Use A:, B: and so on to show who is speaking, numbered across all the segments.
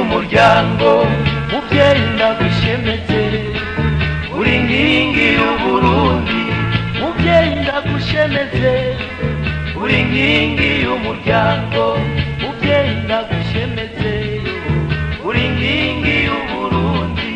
A: y'umuryango mubyeyi ndagushemeze uri nkingi y'uburundi mubyeyi ndagushemeze uri nkingi y'umuryango mubyeyi ndagushemeze uri nkingi y'uburundi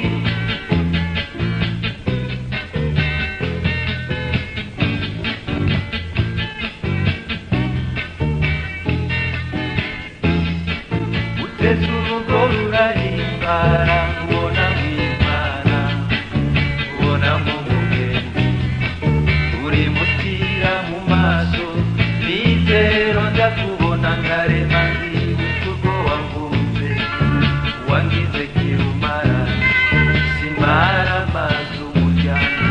A: uteze urugo rurahimbara ubona mwimana ubona mu mugenzi uri mutira mu maso nizero ndakubona nkarema nzibuka urwo wavutse wangize kirumara simara amazi umuryango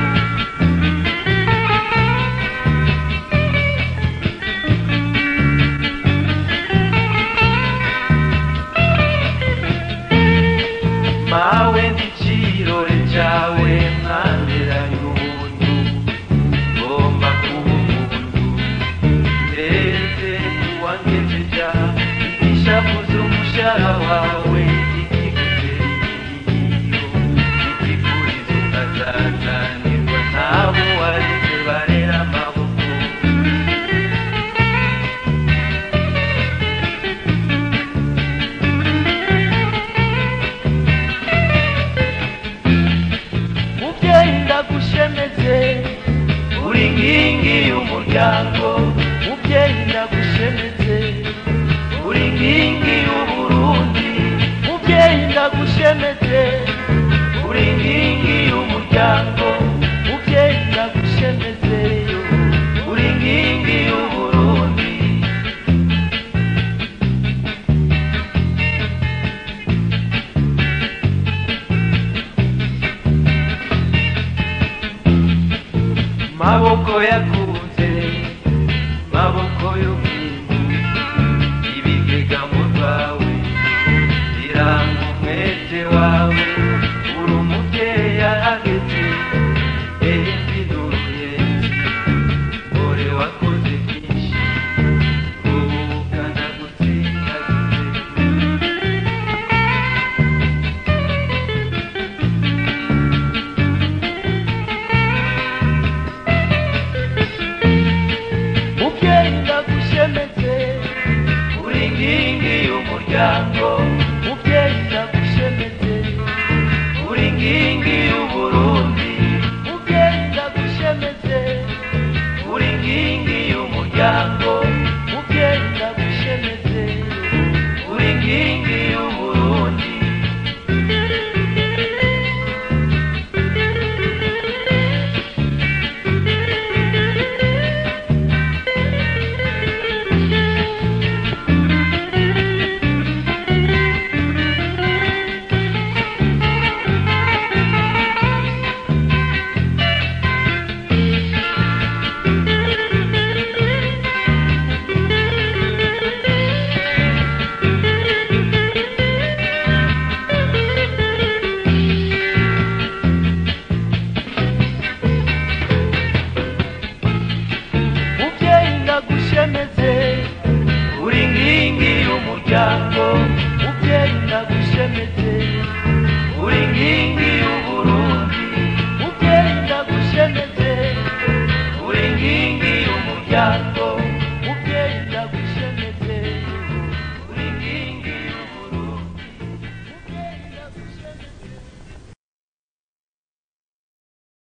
A: mawe ndicirore cawe mwanderanye ubuntu ngomba kuba umuntu ndetse uwangejeja ishavuze umushara wawe ikigutera igiyo ikikuriza ukazazanirwa n'abo wareze barera amaboko mubyeyi ndagushemeze uri nkingi y'umuryango mubyeyi ndagushemeze uri nkingi y'uburundi mubyeyi ndagushemeze uri nkingi y'umuryango mubyeyi ndagushemeze uri nkingi y'uburundi maboko yakunze maboko y'ubwingu ibigega mu rwawe biranga umwete wawe uri umubyeyi ahageze ehembi n'uruyenzi ore wakoze byinshi ubu ukanagutsindagize mubyeyi ndagushemeze uri nkingi y'umuryango